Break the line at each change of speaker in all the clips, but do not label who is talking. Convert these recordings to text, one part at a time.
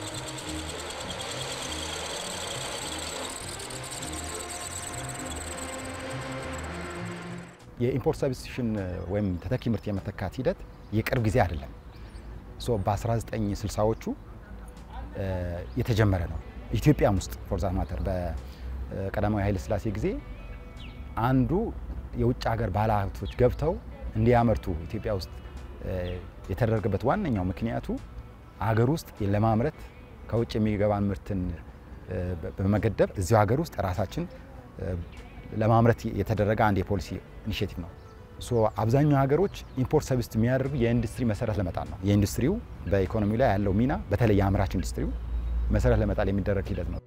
የኢምፖርት ሰብስቲሽን ወይም ተተኪ ምርት የመተካት ሂደት የቅርብ ጊዜ አይደለም። በ1960ዎቹ የተጀመረ ነው። ኢትዮጵያም ውስጥ ፎርዛ ማተር በቀዳማዊ ኃይለ ሥላሴ ጊዜ አንዱ የውጭ ሀገር ባለሀብቶች ገብተው እንዲያመርቱ ኢትዮጵያ ውስጥ የተደረገበት ዋነኛው ምክንያቱ ሀገር ውስጥ ለማምረት ከውጭ የሚገባን ምርትን በመገደብ እዚሁ ሀገር ውስጥ ራሳችን ለማምረት የተደረገ አንድ የፖሊሲ ኢኒሽቲቭ ነው። አብዛኛው ሀገሮች ኢምፖርት ሰብስት የሚያደርጉ የኢንዱስትሪ መሰረት ለመጣል ነው። የኢንዱስትሪው በኢኮኖሚው ላይ ያለው ሚና በተለይ የአምራች ኢንዱስትሪው መሰረት ለመጣል የሚደረግ ሂደት ነው።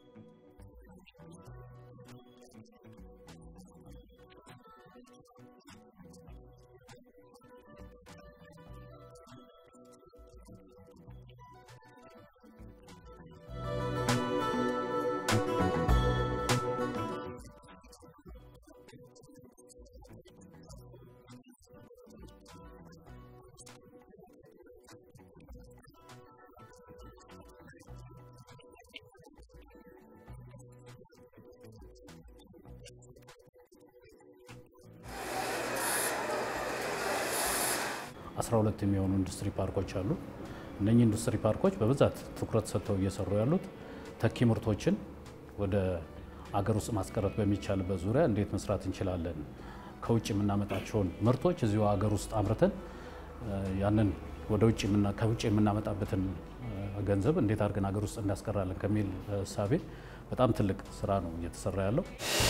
አስራ ሁለት የሚሆኑ ኢንዱስትሪ ፓርኮች አሉ። እነኚህ ኢንዱስትሪ ፓርኮች በብዛት ትኩረት ሰጥተው እየሰሩ ያሉት ተኪ ምርቶችን ወደ አገር ውስጥ ማስቀረት በሚቻልበት ዙሪያ እንዴት መስራት እንችላለን፣ ከውጭ የምናመጣቸውን ምርቶች እዚሁ አገር ውስጥ አምርተን ያንን ወደ ውጭ ከውጭ የምናመጣበትን ገንዘብ እንዴት አድርገን አገር ውስጥ እናስቀራለን ከሚል እሳቤ በጣም ትልቅ ስራ ነው እየተሰራ ያለው።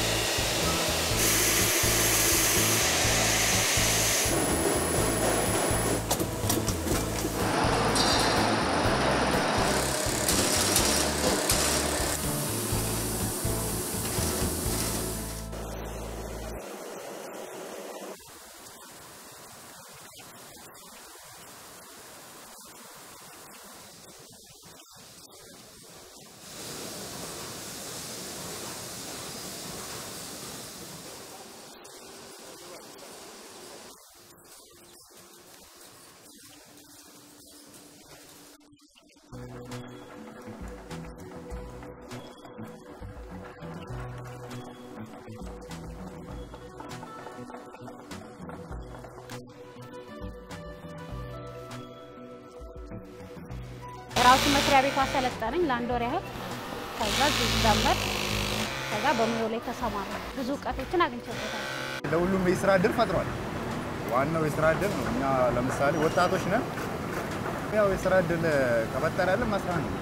ራሱ መስሪያ ቤቱ አሰለጠነኝ ለአንድ ወር ያህል። ከዛ እዚህ ጀመር። ከዛ በሙያው ላይ ተሰማራ። ብዙ እውቀቶችን አግኝቼበታል።
ለሁሉም የስራ እድል ፈጥሯል። ዋናው የስራ እድል ነው። እኛ ለምሳሌ ወጣቶች ነን። ያው የስራ እድል ከፈጠረልን መስራት ነው።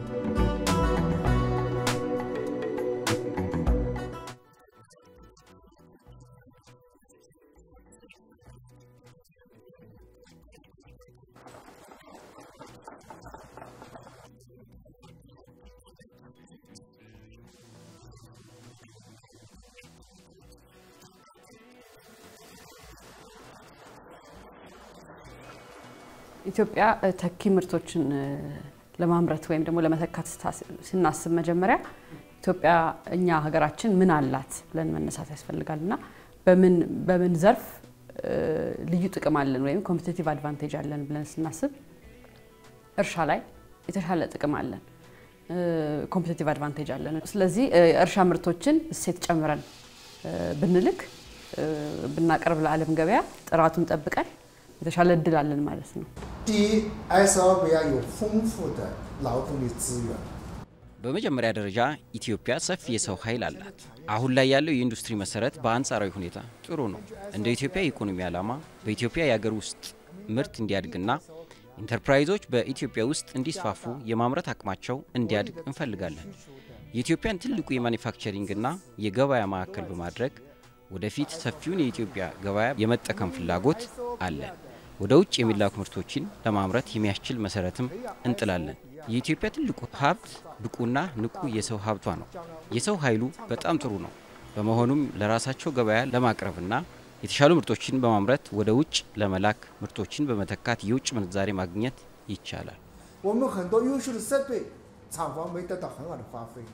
ኢትዮጵያ ተኪ ምርቶችን ለማምረት ወይም ደግሞ ለመተካት ስናስብ መጀመሪያ ኢትዮጵያ እኛ ሀገራችን ምን አላት ብለን መነሳት ያስፈልጋል እና በምን ዘርፍ ልዩ ጥቅም አለን ወይም ኮምፒቲቲቭ አድቫንቴጅ አለን ብለን ስናስብ እርሻ ላይ የተሻለ ጥቅም አለን፣ ኮምፒቲቲቭ አድቫንቴጅ አለን። ስለዚህ እርሻ ምርቶችን እሴት ጨምረን ብንልክ ብናቀርብ ለዓለም ገበያ ጥራቱን ጠብቀን የተሻለ እድል አለን ማለት ነው።
第一，SLBR 有丰富的劳动力资源。
በመጀመሪያ ደረጃ ኢትዮጵያ ሰፊ የሰው ኃይል አላት። አሁን ላይ ያለው የኢንዱስትሪ መሰረት በአንጻራዊ ሁኔታ ጥሩ ነው። እንደ ኢትዮጵያ የኢኮኖሚ ዓላማ በኢትዮጵያ የሀገር ውስጥ ምርት እንዲያድግና ኢንተርፕራይዞች በኢትዮጵያ ውስጥ እንዲስፋፉ የማምረት አቅማቸው እንዲያድግ እንፈልጋለን። የኢትዮጵያን ትልቁ የማኒፋክቸሪንግና የገበያ ማዕከል በማድረግ ወደፊት ሰፊውን የኢትዮጵያ ገበያ የመጠቀም ፍላጎት አለን። ወደ ውጭ የሚላኩ ምርቶችን ለማምረት የሚያስችል መሰረትም እንጥላለን። የኢትዮጵያ ትልቁ ሀብት ብቁና ንቁ የሰው ሀብቷ ነው። የሰው ኃይሉ በጣም ጥሩ ነው። በመሆኑም ለራሳቸው ገበያ ለማቅረብና የተሻሉ ምርቶችን በማምረት ወደ ውጭ ለመላክ ምርቶችን በመተካት የውጭ ምንዛሬ ማግኘት ይቻላል።
我们很多优秀的设备，厂房没得到很好的发挥。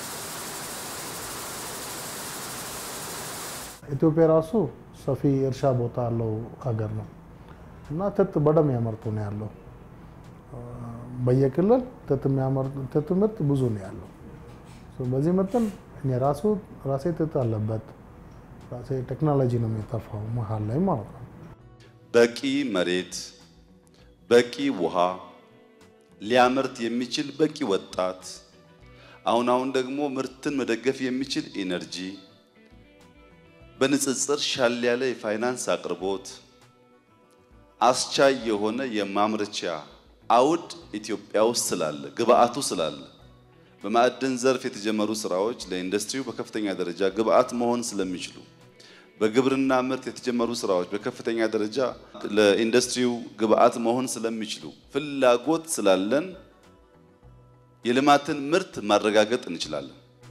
ኢትዮጵያ ራሱ ሰፊ እርሻ ቦታ ያለው ሀገር ነው እና ጥጥ በደንብ ያመርቱ ነው ያለው። በየክልል ጥጥ የሚያመርት ጥጥ ምርት ብዙ ነው ያለው። በዚህ መጠን እኔ ራሱ ራሴ ጥጥ አለበት ራሴ ቴክኖሎጂ ነው የሚጠፋው መሀል ላይ ማለት ነው።
በቂ መሬት፣ በቂ ውሃ ሊያመርት የሚችል በቂ ወጣት፣ አሁን አሁን ደግሞ ምርትን መደገፍ የሚችል ኢነርጂ፣ በንጽጽር ሻል ያለ የፋይናንስ አቅርቦት፣ አስቻይ የሆነ የማምረቻ አውድ ኢትዮጵያ ውስጥ ስላለ ግብአቱ ስላለ በማዕድን ዘርፍ የተጀመሩ ስራዎች ለኢንዱስትሪው በከፍተኛ ደረጃ ግብአት መሆን ስለሚችሉ በግብርና ምርት የተጀመሩ ስራዎች በከፍተኛ ደረጃ ለኢንዱስትሪው ግብአት መሆን ስለሚችሉ ፍላጎት ስላለን የልማትን ምርት ማረጋገጥ እንችላለን።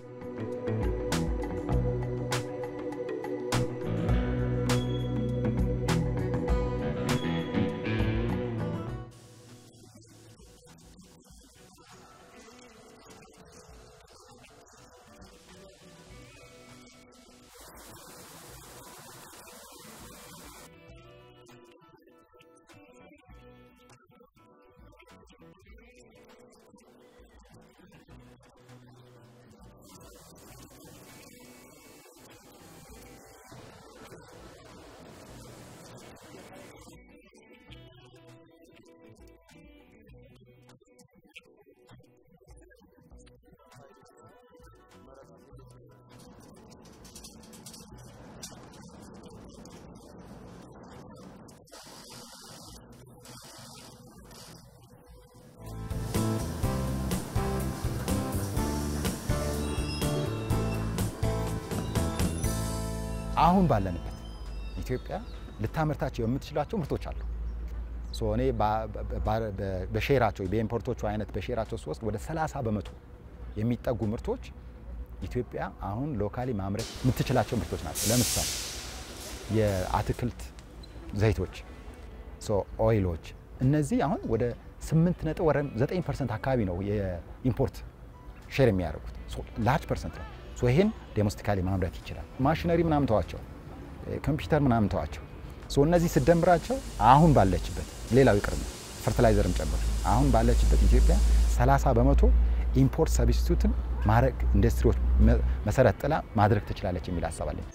አሁን ባለንበት ኢትዮጵያ ልታመርታቸው የምትችላቸው ምርቶች አሉ። ሶ እኔ በሼራቸው በኢምፖርቶቹ አይነት በሼራቸው ስወስድ ወደ 30 በመቶ የሚጠጉ ምርቶች ኢትዮጵያ አሁን ሎካሊ ማምረት የምትችላቸው ምርቶች ናቸው። ለምሳሌ የአትክልት ዘይቶች፣ ሶ ኦይሎች፣ እነዚህ አሁን ወደ 8 ነጥብ ወደ 9 ፐርሰንት አካባቢ ነው የኢምፖርት ሼር የሚያደርጉት ላርጅ ፐርሰንት ነው። ሶ ይሄን ዶሜስቲካሊ ማምረት ይችላል። ማሽነሪ ምናምን ተዋቸው፣ ኮምፒውተር ምናምን ተዋቸው። ሶ እነዚህ ስደምራቸው አሁን ባለችበት ሌላው ይቅር ነው ፈርቲላይዘርም ጨምር አሁን ባለችበት ኢትዮጵያ 30 በመቶ ኢምፖርት ሰብስቲቱትን ማድረግ ኢንዱስትሪዎች መሰረት ጥላ ማድረግ ትችላለች የሚል ሀሳብ አለኝ።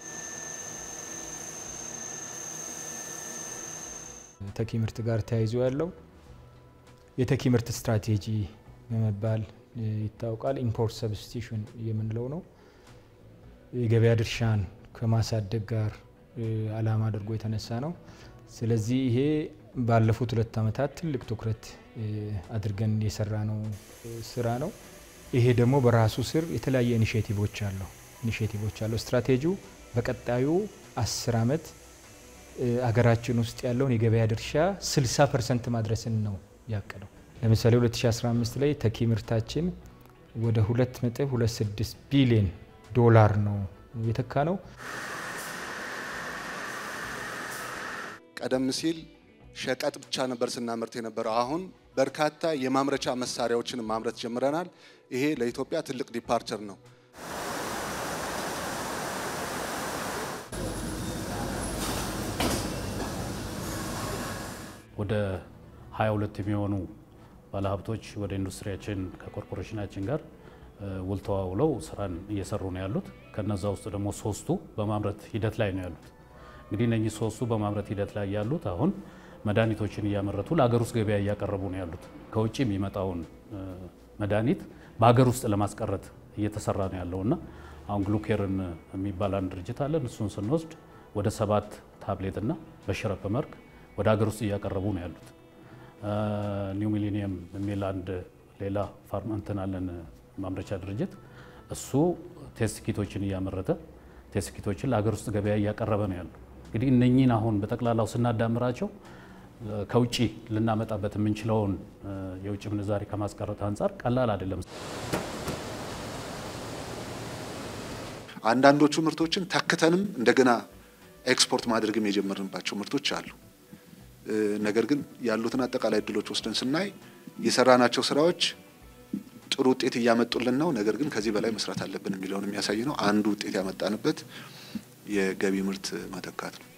ተኪ ምርት ጋር ተያይዞ ያለው የተኪ ምርት ስትራቴጂ በመባል ይታወቃል። ኢምፖርት ሰብስቲሽን የምንለው ነው። የገበያ ድርሻን ከማሳደግ ጋር ዓላማ አድርጎ የተነሳ ነው። ስለዚህ ይሄ ባለፉት ሁለት ዓመታት ትልቅ ትኩረት አድርገን የሰራ ነው ስራ ነው። ይሄ ደግሞ በራሱ ስር የተለያየ ኢኒሽቲቮች አለው ኢኒሽቲቮች አለው። ስትራቴጂው በቀጣዩ አስር ዓመት አገራችን ውስጥ ያለውን የገበያ ድርሻ 60 ፐርሰንት ማድረስን ነው ያቀደው። ለምሳሌ 2015 ላይ ተኪ ምርታችን ወደ 2.26 ቢሊዮን ዶላር ነው የተካ ነው።
ቀደም ሲል ሸቀጥ ብቻ ነበር ስናመርት የነበረው። አሁን በርካታ የማምረቻ መሳሪያዎችን ማምረት ጀምረናል። ይሄ ለኢትዮጵያ ትልቅ ዲፓርቸር ነው።
ወደ 22 የሚሆኑ ባለሀብቶች ወደ ኢንዱስትሪያችን ከኮርፖሬሽናችን ጋር ውል ተዋውለው ስራን እየሰሩ ነው ያሉት። ከነዛ ውስጥ ደግሞ ሶስቱ በማምረት ሂደት ላይ ነው ያሉት። እንግዲህ እነኚህ ሶስቱ በማምረት ሂደት ላይ ያሉት አሁን መድኃኒቶችን እያመረቱ ለሀገር ውስጥ ገበያ እያቀረቡ ነው ያሉት። ከውጭ የሚመጣውን መድኃኒት በሀገር ውስጥ ለማስቀረት እየተሰራ ነው ያለውና አሁን ግሉኬርን የሚባል አንድ ድርጅት አለን። እሱን ስንወስድ ወደ ሰባት ታብሌትና በሽረፕ መልክ ወደ ሀገር ውስጥ እያቀረቡ ነው ያሉት። ኒው ሚሊኒየም የሚል አንድ ሌላ ፋርማ እንትን አለን ማምረቻ ድርጅት እሱ ቴስት ኪቶችን እያመረተ ቴስት ኪቶችን ለሀገር ውስጥ ገበያ እያቀረበ ነው ያለው። እንግዲህ እነኚህን አሁን በጠቅላላው ስናዳምራቸው ከውጭ ልናመጣበት የምንችለውን የውጭ ምንዛሬ ከማስቀረት አንጻር ቀላል አይደለም።
አንዳንዶቹ ምርቶችን ተክተንም እንደገና ኤክስፖርት ማድረግም የጀመርንባቸው ምርቶች አሉ። ነገር ግን ያሉትን አጠቃላይ እድሎች ወስደን ስናይ የሰራናቸው ስራዎች ጥሩ ውጤት እያመጡልን ነው። ነገር ግን ከዚህ በላይ መስራት አለብን የሚለውን የሚያሳይ ነው። አንዱ ውጤት ያመጣንበት የገቢ ምርት መተካት ነው።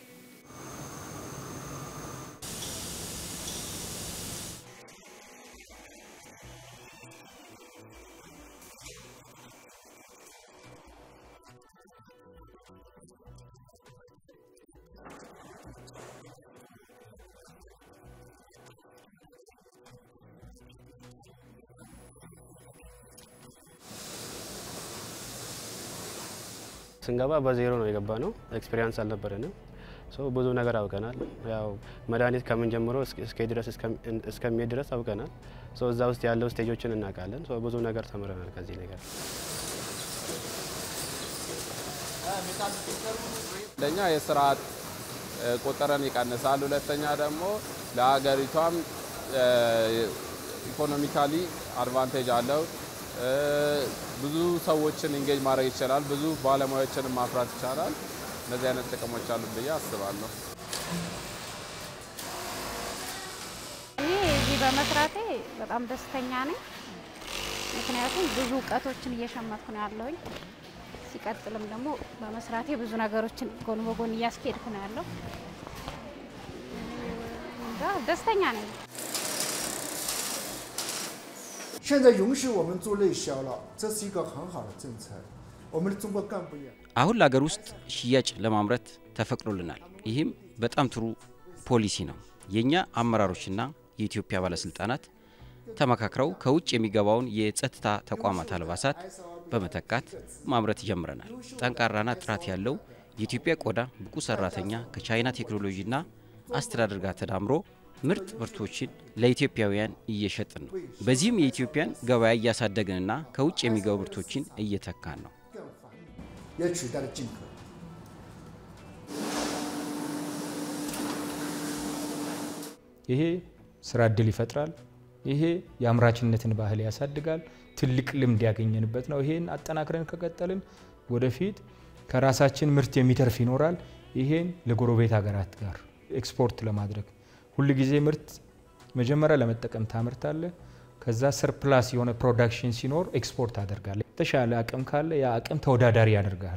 ስንገባ በዜሮ ነው የገባ ነው። ኤክስፔሪንስ አልነበረንም። ብዙ ነገር አውቀናል። ያው መድኃኒት ከምን ጀምሮ እስከ ድረስ እስከሚሄድ ድረስ አውቀናል። እዛ ውስጥ ያለው ስቴጆችን እናውቃለን። ብዙ ነገር ተምረናል ከዚህ ነገር።
አንደኛ የስርዓት ቁጥርን ይቀንሳል። ሁለተኛ ደግሞ ለሀገሪቷም ኢኮኖሚካሊ አድቫንቴጅ አለው። ብዙ ሰዎችን ኢንጌጅ ማድረግ ይቻላል። ብዙ ባለሙያዎችን ማፍራት ይቻላል። እነዚህ አይነት ጥቅሞች አሉ ብዬ አስባለሁ።
እኔ እዚህ በመስራቴ በጣም ደስተኛ ነኝ። ምክንያቱም ብዙ እውቀቶችን እየሸመትኩ ነው ያለሁኝ። ሲቀጥልም ደግሞ በመስራቴ ብዙ ነገሮችን ጎን በጎን እያስኬድኩ ነው ያለው። ደስተኛ ነኝ።
现在允许我们做内销了，这是一个很好的政策。我们的中国干部也
አሁን ለሀገር ውስጥ ሽያጭ ለማምረት ተፈቅዶልናል። ይህም በጣም ጥሩ ፖሊሲ ነው። የእኛ አመራሮችና የኢትዮጵያ ባለስልጣናት ተመካክረው ከውጭ የሚገባውን የጸጥታ ተቋማት አልባሳት በመተካት ማምረት ጀምረናል። ጠንካራና ጥራት ያለው የኢትዮጵያ ቆዳ ብቁ ሰራተኛ ከቻይና ቴክኖሎጂና አስተዳደር ጋር ተዳምሮ ምርጥ ምርቶችን ለኢትዮጵያውያን እየሸጥን ነው። በዚህም የኢትዮጵያን ገበያ እያሳደግንና ከውጭ የሚገቡ ምርቶችን እየተካን ነው።
也取代了进口。
ይሄ ስራ እድል ይፈጥራል። ይሄ የአምራችነትን ባህል ያሳድጋል። ትልቅ ልምድ ያገኘንበት ነው። ይሄን አጠናክረን ከቀጠልን ወደፊት ከራሳችን ምርት የሚተርፍ ይኖራል። ይሄን ለጎረቤት ሀገራት ጋር ኤክስፖርት ለማድረግ ሁል ጊዜ ምርት መጀመሪያ ለመጠቀም ታምርታለ። ከዛ ሰርፕላስ የሆነ ፕሮዳክሽን ሲኖር ኤክስፖርት አደርጋለ። የተሻለ አቅም ካለ ያ አቅም ተወዳዳሪ ያደርጋል።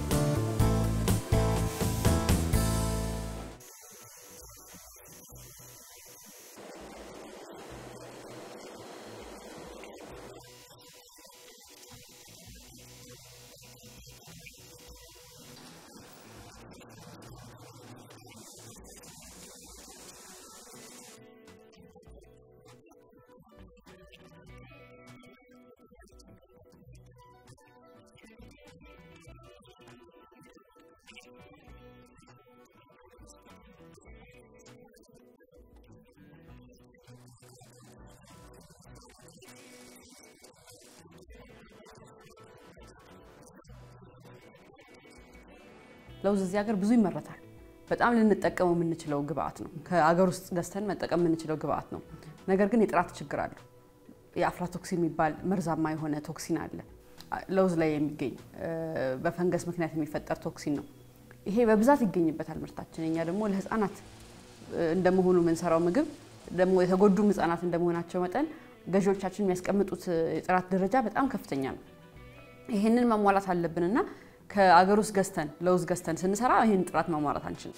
ለውዝ እዚህ ሀገር ብዙ ይመረታል። በጣም ልንጠቀመው የምንችለው ግብአት ነው። ከአገር ውስጥ ገዝተን መጠቀም የምንችለው ግብአት ነው። ነገር ግን የጥራት ችግር አለው። የአፍላቶክሲን የሚባል መርዛማ የሆነ ቶክሲን አለ ለውዝ ላይ የሚገኝ በፈንገስ ምክንያት የሚፈጠር ቶክሲን ነው። ይሄ በብዛት ይገኝበታል ምርታችን። እኛ ደግሞ ለህፃናት እንደመሆኑ የምንሰራው ምግብ ደግሞ የተጎዱም ህፃናት እንደመሆናቸው መጠን ገዢዎቻችን የሚያስቀምጡት የጥራት ደረጃ በጣም ከፍተኛ ነው። ይህንን ማሟላት አለብንና ከአገር ውስጥ ገዝተን ለውዝ ገዝተን ስንሰራ ይህን ጥራት ማሟላት አንችልም።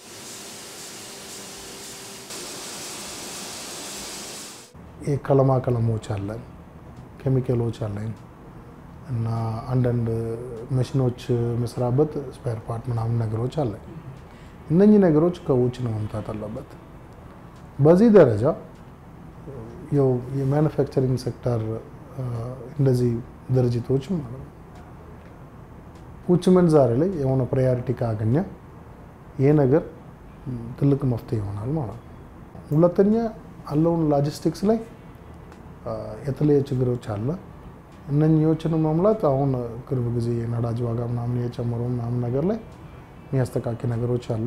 ቀለማ ቀለሞች አለን፣ ኬሚካሎች አለን እና አንዳንድ መሽኖች መስራበት ስፔር ፓርት ምናምን ነገሮች አለን። እነኚህ ነገሮች ከውጭ ነው መምጣት አለበት። በዚህ ደረጃ ያው የማኑፋክቸሪንግ ሴክተር እንደዚህ ድርጅቶች ማለት ነው ውጭ ምንዛሬ ላይ የሆነ ፕራዮሪቲ ካገኘ ይሄ ነገር ትልቅ መፍትሄ ይሆናል ማለት ነው። ሁለተኛ ያለውን ሎጂስቲክስ ላይ የተለየ ችግሮች አለ። እነኚዎችን መሙላት አሁን ቅርብ ጊዜ የነዳጅ ዋጋ ምናምን የጨመሩ ምናምን ነገር ላይ የሚያስተካኪ ነገሮች አለ።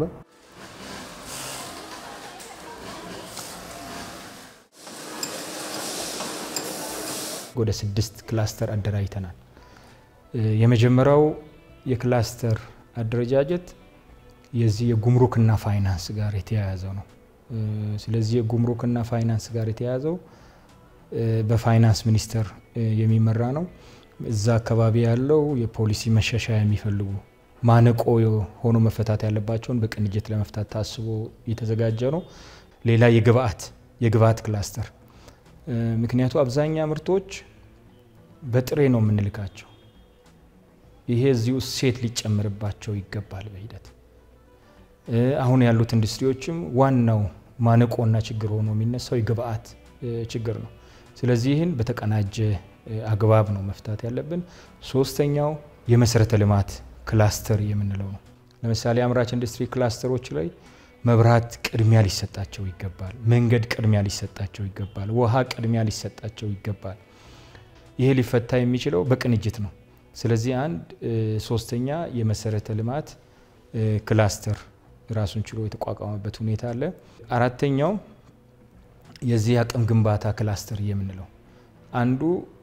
ወደ ስድስት ክላስተር አደራጅተናል። የመጀመሪያው የክላስተር አደረጃጀት የዚህ የጉምሩክና ፋይናንስ ጋር የተያያዘው ነው። ስለዚህ የጉምሩክና ፋይናንስ ጋር የተያያዘው በፋይናንስ ሚኒስቴር የሚመራ ነው። እዛ አካባቢ ያለው የፖሊሲ መሻሻያ የሚፈልጉ ማነቆ ሆኖ መፈታት ያለባቸውን በቅንጅት ለመፍታት ታስቦ የተዘጋጀ ነው። ሌላ የግብአት የግብአት ክላስተር ምክንያቱ አብዛኛ ምርቶች በጥሬ ነው የምንልካቸው። ይሄ እዚሁ እሴት ሊጨምርባቸው ይገባል በሂደት አሁን ያሉት ኢንዱስትሪዎችም ዋናው ማነቆና ችግር ሆኖ የሚነሳው የግብአት ችግር ነው። ስለዚህ ይህን በተቀናጀ አግባብ ነው መፍታት ያለብን። ሶስተኛው የመሰረተ ልማት ክላስተር የምንለው ነው። ለምሳሌ አምራች ኢንዱስትሪ ክላስተሮች ላይ መብራት ቅድሚያ ሊሰጣቸው ይገባል። መንገድ ቅድሚያ ሊሰጣቸው ይገባል። ውሃ ቅድሚያ ሊሰጣቸው ይገባል። ይሄ ሊፈታ የሚችለው በቅንጅት ነው። ስለዚህ አንድ ሶስተኛ የመሰረተ ልማት ክላስተር ራሱን ችሎ የተቋቋመበት ሁኔታ አለ። አራተኛው የዚህ አቅም ግንባታ ክላስተር የምንለው አንዱ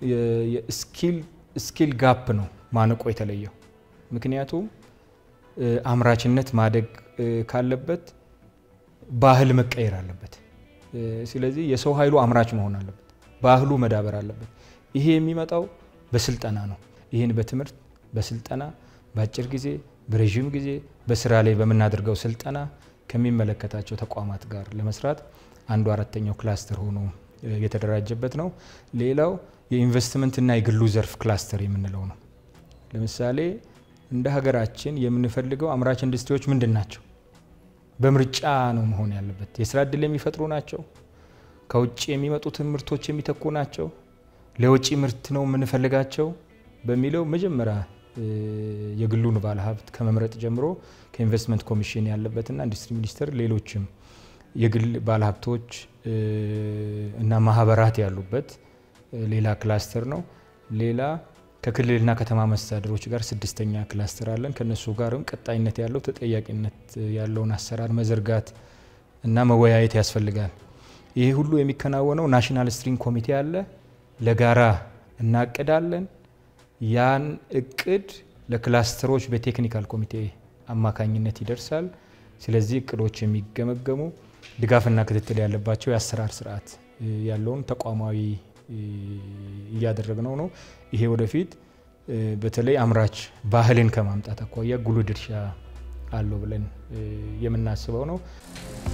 ስኪል ጋፕ ነው ማነቆ የተለየው። ምክንያቱም አምራችነት ማደግ ካለበት ባህል መቀየር አለበት። ስለዚህ የሰው ኃይሉ አምራች መሆን አለበት፣ ባህሉ መዳበር አለበት። ይሄ የሚመጣው በስልጠና ነው። ይህን በትምህርት በስልጠና በአጭር ጊዜ በረዥም ጊዜ በስራ ላይ በምናደርገው ስልጠና ከሚመለከታቸው ተቋማት ጋር ለመስራት አንዱ አራተኛው ክላስተር ሆኖ የተደራጀበት ነው። ሌላው የኢንቨስትመንትና የግሉ ዘርፍ ክላስተር የምንለው ነው። ለምሳሌ እንደ ሀገራችን የምንፈልገው አምራች ኢንዱስትሪዎች ምንድን ናቸው? በምርጫ ነው መሆን ያለበት። የስራ እድል የሚፈጥሩ ናቸው። ከውጭ የሚመጡትን ምርቶች የሚተኩ ናቸው። ለውጭ ምርት ነው የምንፈልጋቸው በሚለው መጀመሪያ የግሉን ባለሀብት ከመምረጥ ጀምሮ ከኢንቨስትመንት ኮሚሽን ያለበትና ኢንዱስትሪ ሚኒስቴር ሌሎችም የግል ባለሀብቶች እና ማህበራት ያሉበት ሌላ ክላስተር ነው። ሌላ ከክልልና ከተማ መስተዳድሮች ጋር ስድስተኛ ክላስተር አለን። ከነሱ ጋርም ቀጣይነት ያለው ተጠያቂነት ያለውን አሰራር መዘርጋት እና መወያየት ያስፈልጋል። ይሄ ሁሉ የሚከናወነው ናሽናል ስትሪንግ ኮሚቴ አለ። ለጋራ እናቅዳለን። ያን እቅድ ለክላስተሮች በቴክኒካል ኮሚቴ አማካኝነት ይደርሳል። ስለዚህ እቅዶች የሚገመገሙ ድጋፍና ክትትል ያለባቸው የአሰራር ስርዓት ያለውን ተቋማዊ እያደረግነው ነው። ይሄ ወደፊት በተለይ አምራች ባህልን ከማምጣት አኳያ ጉልህ ድርሻ አለው ብለን የምናስበው ነው።